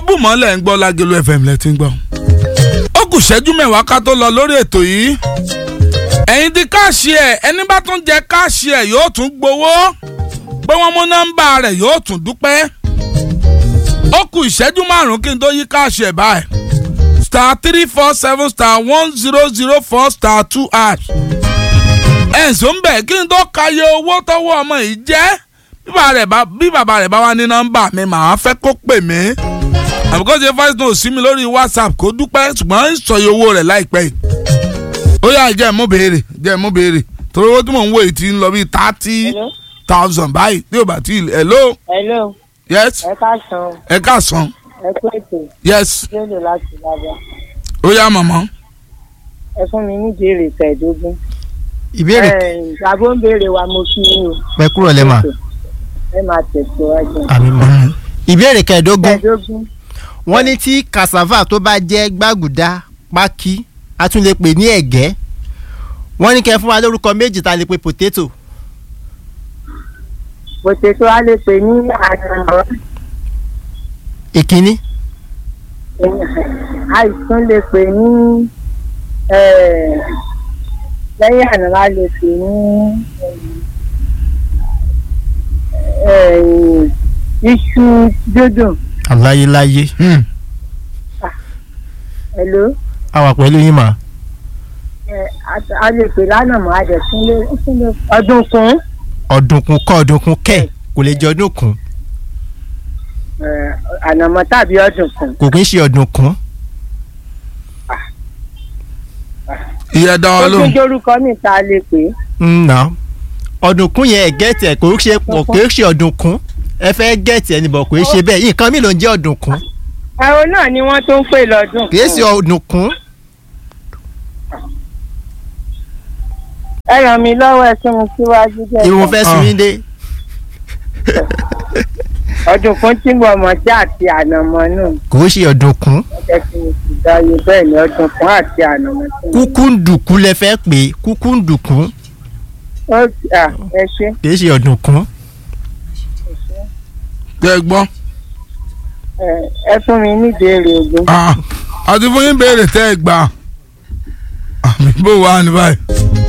bùmọ́lẹ̀ ń gbọ́ lágẹ̀lú fm lẹ́tí ń gbọ́. ó kù ṣẹ́jú mẹ́wàá ká tó lọ lórí ètò yìí. ẹ̀yin tí káàṣì ẹ̀ ẹni bá tún jẹ káàṣì ẹ̀ yóò tún gbowó pé wọ́n mú nọ́mbà rẹ̀ yóò tún dúpẹ́. ó kù ìṣẹ́jú márùn-ún kí n tó yí káàṣì ẹ̀ báyìí. star three four seven star one zero zero four star two hash. ẹ̀sùn ń bẹ̀ kí n tó kàyé owó tọ́wọ́ ọmọ yìí jẹ́ bí bàbá rẹ̀ bá wà ní nọ́mbà mi màá fẹ́ kó pè mí àbúkọ́ ṣe voice note sí mi lórí whatsapp kó dúpẹ́ ṣùgbọ́n ìsọyẹ owó rẹ̀ láìpẹ́ yìí. ó yà jẹ́ mú béèrè jẹ́ mú béèrè torí owó tí mò ń wò yìí ti ń lọ bíi thirty thousand báyìí tí ò bá tí ì hello. hello. yes. ẹ káàsán. ẹ káàsán. ẹ kú ètò. yes. lóde láti lábẹ́. ó yá màmá. ẹ fún mi ní ìbéèrè kẹẹ̀ẹ́dógún. ìbéèrè àbó ń béèrè wa mo kí yín o. pẹ kúrò lẹ́mà ẹ máa tẹ̀síwájú. àmì mọ́. ìbéèrè kẹẹ̀ẹ́dógún kẹẹ̀ẹ́dógún. wọ́n ní tí cassava tó bá jẹ́ gbàgùdá pákí a tún lè pè ní ẹ̀gẹ́ wọ́n ní kẹ́ fún wa lórúkọ méjì tá a lè pe potato potato a lè pè ní ànàmọ́. ìkíní àìsàn lè pè ní lẹ́yìn ànàmọ́ a lè pè ní iṣu dúdùn. aláyéláyé hello. a wà pẹ̀lú yín mà. a lè pè lánàmọ́ a dẹ̀ tún lè ọdún kún. ọ̀dùnkún kọ́ ọ̀dùnkún kẹ̀ kò lè jẹ́ ọdún kún ànàmọ́ tàbí ọdún kún. kò kí ń ṣe ọ̀dùnkún. ìyá dá wa ó tún lóhùn. jórúkọ mi tá a lè pè é. nà ọ̀dùnkún yẹn ẹ̀gẹ́ tẹ̀ kò ṣe pọ̀ kò ṣe ọ̀dùnkún ẹ fẹ́ gẹ̀ẹ́tì ẹni bọ̀ kò ṣe bẹ́ẹ̀ nǹkan mi ló ń jẹ́ ọ̀dùnkún ẹ̀rọ náà ni wọ́n tún ń pè lọ́dún. kì í ṣe ọ̀dùnkún. ẹ ràn mí lọ́wọ́ ẹ tún mi síwájú jẹ́. irun fẹ́ sun yín dé. ọdún kún tí mo mọ̀ sí àti ànàmọ́ náà. kò ṣe ọ̀dùnkún. ẹ ti mi sì dáyé bẹ́ẹ̀ ni ọdún kún àti ànàmọ́. tí mo- kúkúndùkú lẹ fẹ́ pè é kúkúndùkú ó à ẹ ṣe. kì í ṣe ọ̀dùnkún. tẹ́ ẹ gbọ́. ẹ ẹ fún mi ní ìbéèrè ogun. Ah, àti fún yín béèrè tẹ́ ẹ gbà. àmì bó wà ní báyìí.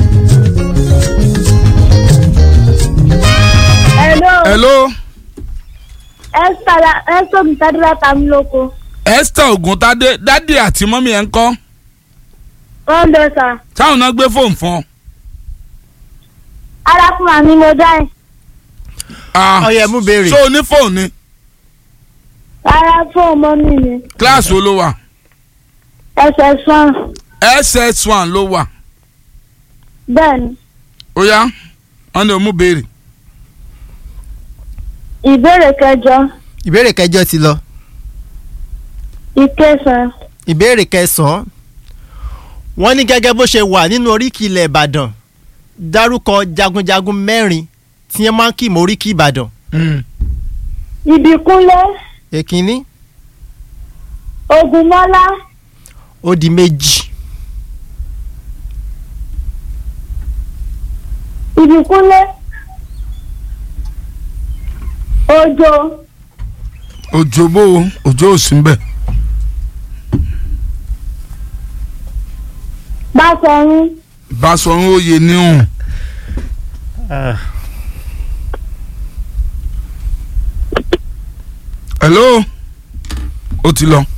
Hello. hello Esther la Esther Mutadura Tamiloko. esther oguntade dádì àti mọ́mí ẹ̀ ń kọ́ Wọ́n bẹ sà. táwọn náà gbé fóònù fún ọ. Arákùnrin mi mo dá ẹ̀. Ah, ọyẹ mú béèrè. so o ní fóònù ni Rárá fún ọmọ mi ni. kíláàsì wo ló wà Ẹsẹ̀ sàn. ss one ló wà Bẹ́ẹ̀ni. ó yá wọn ní o mú béèrè. Ìbéèrè kẹjọ. ìbéèrè kẹjọ ti lọ. Ìkẹsàn. ìbéèrè kẹsàn-án wọ́n ní gẹ́gẹ́ bó ṣe wà nínú oríkì ilẹ̀ ìbàdàn dárúkọ jagunjagun mẹ́rin tí wọ́n máa ń kì mọ́ oríkì ìbàdàn. Ìbíkúnlé. èkínní Ògúnmọ́lá. ó di méjì Ìbíkúnlé. Òjò. òjò bó o òjò ò sí ń bẹ̀. Báṣọ̀run. ìbásọ̀run oyè níhùn. hello ó ti lọ.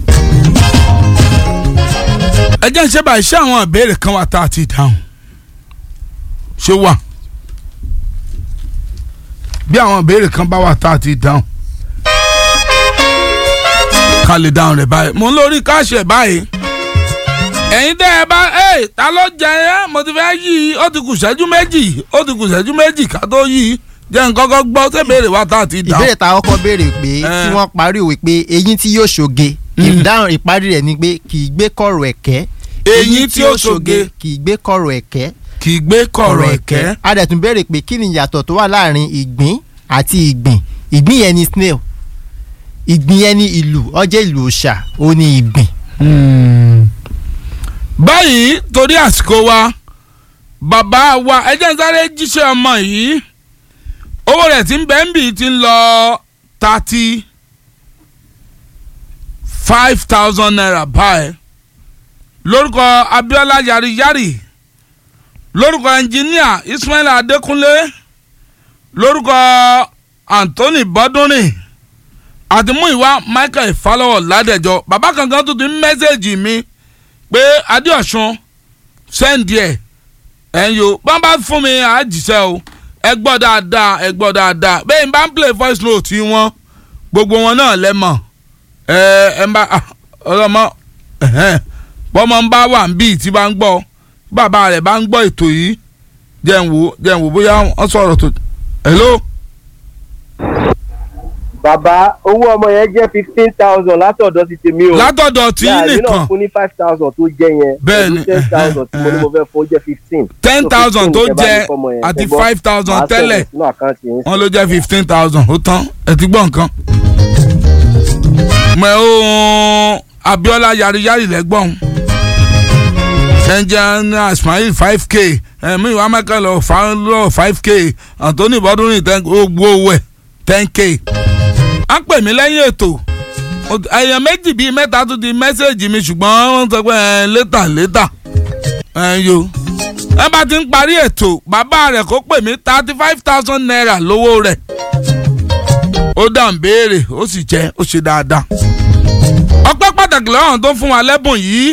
ẹ jẹ́ ń ṣe báyìí ṣé àwọn ìbéèrè kan wà tá a ti dáhùn ṣé wà bí àwọn ìbéèrè kan bá wà tá a ti dáhùn ká lè dáhùn rẹ̀ báyìí mo ń lórí káàṣì ẹ̀ báyìí ẹ̀yin tẹ́ ẹ bá ẹ̀ ta ló jẹ ẹ́ mo ti fẹ́ yí i ó ti kù ṣẹ́jú méjì ó ti kù ṣẹ́jú méjì ká tó yí i jẹ́ nǹkan kan gbọ́ ṣé béèrè wa tá a ti dáhùn. ìbéèrè tá a kọ́kọ́ béèrè pé Eh. tí wọ́n parí òwe pé eyín tí yóò ṣoge ìdáhùn ìparí rẹ̀ ni pé kì í gbé kọ̀rọ̀ ẹ̀kẹ́ Eyín tí ó ṣoge. kì í gbé kọ̀rọ̀ ẹ̀kẹ́ kì í gbé kọ̀rọ̀ ẹ̀kẹ́. a dẹ̀ tún béèrè pé kí ni ìyàtọ̀ tó wà láàrin ìgbín àti ìgbìn ìgbín yẹn ni snail ìgbín yẹn ni ìlù ọjẹ́ ìlù òòṣà ó ní ìgbìn. báyìí torí àsìkò wa bàbá wa ẹ jẹ́ n sáré jíṣẹ́ ọmọ yìí owó rẹ̀ tí ń bẹ́ ń bì ti ń lọ thirty five thousand naira báyìí lórúkọ Abíọ́lá yariyari lórúkọ ẹnjiníà Ismail Adékúnlé lórúkọ Anthony Bọ́dúnrìn àti Múyìwá Michael Falọ́wọ̀ Ládẹjọ́ bàbá kankan tó ti ń mẹ́sẹ̀gì mi pé Adéọ̀sùn sẹ́ǹdì ẹ̀ ẹ̀yin o bá bá fún mi àjíṣẹ́ o ẹ gbọ́ dáadáa ẹ gbọ́ dáadáa bẹ́ẹ̀ n bá ń play voice note wọn gbogbo wọn náà lẹ́mọ̀ ẹ ẹ ń bá ọlọ́mọ bọ́mọ ń bá wà ń bí tí bá ń gbọ́ bàbá rẹ̀ bá ń gbọ́ ètò yìí jẹ́ ń wò jẹ́ ń wò bóyá wọ́n sọ̀rọ̀ tó hello. bàbá owó ọmọ yẹn jẹ́ fifteen thousand látọ̀dọ̀ ti tèmi o látọ̀dọ̀ tí Yàrá, èmi nìkan náà fún ní five thousand tó jẹ yẹn Bẹ́ẹ̀ni, ten thousand tí mo ní mo fẹ́ fún ó jẹ́ fifteen ten So, thousand 15 tó tẹ́ bá jẹ ní fọ́mọ yẹn, àti ẹ gbọ́, five thousand màá tẹ́lẹ̀ sọ̀rọ̀ sínú àkáǹtì yín wọ́n ló jẹ́ fifteen thousand ó tán ẹ ti gbọ́ nǹkan. mọ̀ ẹ́ o Abíọ́lá yariyari lẹ́gbọ̀n ẹnjẹ́ Ismail five k ẹ̀mí ìwà Michael lọ five k Anthony Bọ́dúnrìn ten gbogbo owó ẹ̀ ten k. a ń pè mí lẹ́yìn ètò èèyàn méjì bíi mẹ́ta tún di mẹ́sẹ̀gì mi ṣùgbọ́n wọ́n sọ pé ẹ̀ létà létà ẹ̀ yo ẹ bá ti ń parí ètò bàbá rẹ̀ kó pè mí thirty five thousand naira lówó rẹ̀ ó dà ń béèrè ó sì jẹ́ ó ṣe dáadáa ọpẹ́ pàtàkì lọ́wọ́n tó fún wa lẹ́bùn yìí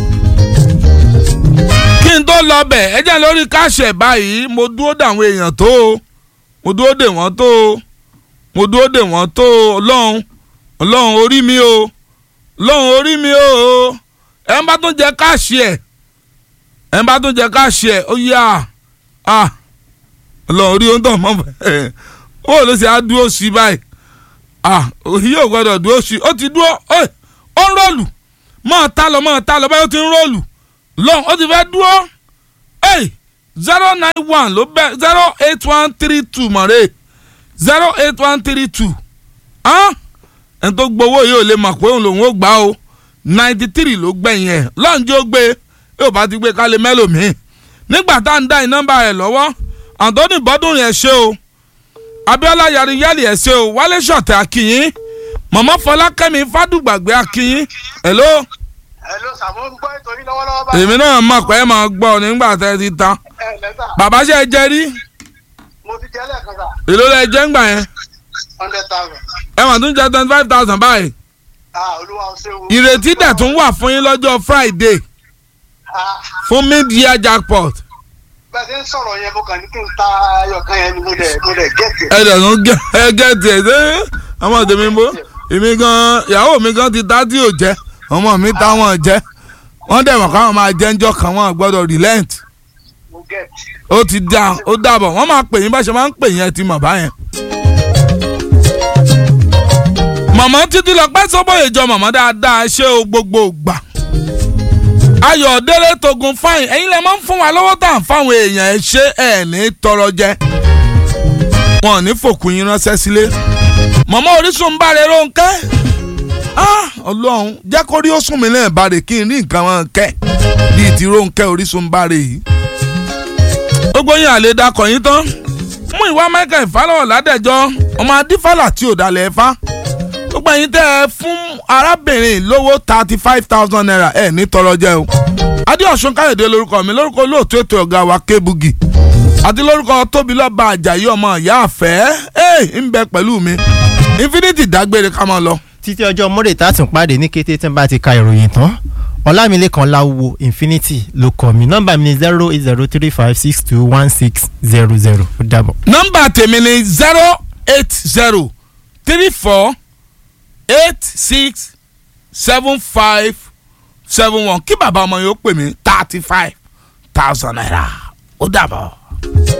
kí n tó lọ bẹ̀ ẹ jẹ́ lórí káàṣì ẹ̀ báyìí mo dúró dè àwọn èèyàn tó o mo dúró dè wọ́n tó o mo dúró dè wọ́n tó o ọlọ́run ọlọ́run orí mi o ọlọ́run orí mi o ẹ ń bá tún jẹ káàṣì ẹ̀ ẹ ń bá tún jẹ káàṣì ẹ̀ ó yá a ọlọ́run orí ohun tó mọ̀ bẹ́ẹ̀ ó ló ṣe á dúró sí báyìí ah òyìn yóò gbọdọ̀ dúró sí ó ti dúró ó ń rọ́ọ̀lù mọ́ ta lọ mọ́ ta lọ báyìí ó ti ń rọ́ọ̀lù lọ́n ó ti fẹ́ dúró zero nine one ló bẹ zero eight one three two mọ̀rẹ́ zero eight one three two ẹni tó gbowó yìí ò lè mọ̀ pé òun lòun ó gbà o ninety three ló gbẹ̀yìn ẹ̀ lọ́njẹ́ ó gbé yóò bá ti gbé kálẹ̀ mẹ́lòmíì nígbà tá à ń dá ì nọ́mbà rẹ̀ lọ́wọ́ Anthony Bọ́dúnrin ẹ̀ ṣe o Abíọ́lá yariyali ẹ̀ ṣe o Wálé Ṣọ̀tẹ̀ akínyìn Mọ̀mọ́ Fọlákẹ́mi Fádùgbàgbé akínyìn hello Hello sir, mo ń gbọ́ ètò yín lọ́wọ́lọ́wọ́ báyìí. èmi náà mọ̀ pé ẹ máa gbọ́ nígbà tẹ́ ẹ ti ta ẹ lẹ́sà bàbá ṣe é jẹ rí mo ti jẹ́ lẹ́ẹ̀kan sà èló lẹ jẹ́ ń gbà yẹn hundred thousand. ẹ mà tún jẹ twenty five thousand báyìí ah olúwa ó ṣe wo. ìrètí dẹ̀ tún wà fún yín lọ́jọ́ Friday Ah, fún mid-year jackpot bẹ́ẹ̀ ṣe ń sọ̀rọ̀ yẹn mo kàn ní kí n ta ayọ̀kan yẹn ni mo dẹ̀ mo dẹ̀ gẹ̀ẹ́tì. ẹ dẹ̀ tún gẹ ẹ gẹ tiẹ̀ ṣé ọmọ tèmi bó èmi gan ìyàwó mi gan ti ta tí ò jẹ́ ọmọ mi ta wọn jẹ́ wọ́n dẹ̀ mọ̀ káwọn máa jẹ́ ńjọ́ kan wọn gbọ́dọ̀ relent mo gẹ̀ẹ́tì. ó ti dá ó dàbọ̀ wọ́n máa pè yín bá ṣe máa ń pè yín ẹ ti mọ̀ báyẹn. màmá títí lọ pẹ́ sọ́bọ̀yè jọ màmá dáadáa ṣé o gbogbo gbà. ayọ̀délé togun fáyìn ẹ̀yin lè máa ń fún wa lọ́wọ́ tá à ń fáwọn èèyàn ẹ̀ ṣé ẹ̀ ní tọrọ jẹ. wọn ò ní fòkùn yín ránṣẹ́ sílé. màmá orísun bá rẹ Rónkẹ́. Ah, ọlọ́run jẹ́ kó rí ó sùn mí náà bàrẹ̀ kí n rí nǹkan wọn kẹ́ bíi ti Rónkẹ́ orísun bàrẹ̀ yìí gbogbo yín àlè dakọ̀ yín tán mú ìwà Michael ìfàlọ́wọ̀ ládẹ́jọ́ ọmọ adífàlà tí ò dalẹ̀ ẹ̀fá gbogbo yín tẹ́ ẹ fún arábìnrin lówó thirty five thousand naira ẹ̀ ní tọrọ jẹ́ o adéọ̀sùn káyọ̀dé lórúkọ mi lórúkọ olóòtú ètò ọ̀gá wa kébugi àti lórúkọ tóbilọ́ba àjàyí ọmọ ìyá àfẹ́ ẹ̀ ń bẹ pẹ̀lú mi infinity dágbére ká máa lọ. títí ọjọ́ monday tá a tún pàdé ní kété tí n bá ti ka ìròyìn tán ọlámilékan láwo infinity ló kọ mi nọ́mbà mi ni zero eight zero three five six two one six zero zero ó dàbọ̀. nọ́mbà tèmi ni zero eight zero three four eight six seven five seven one kí bàbá ọmọ yóò pè mí thirty five thousand naira ó dàbọ̀.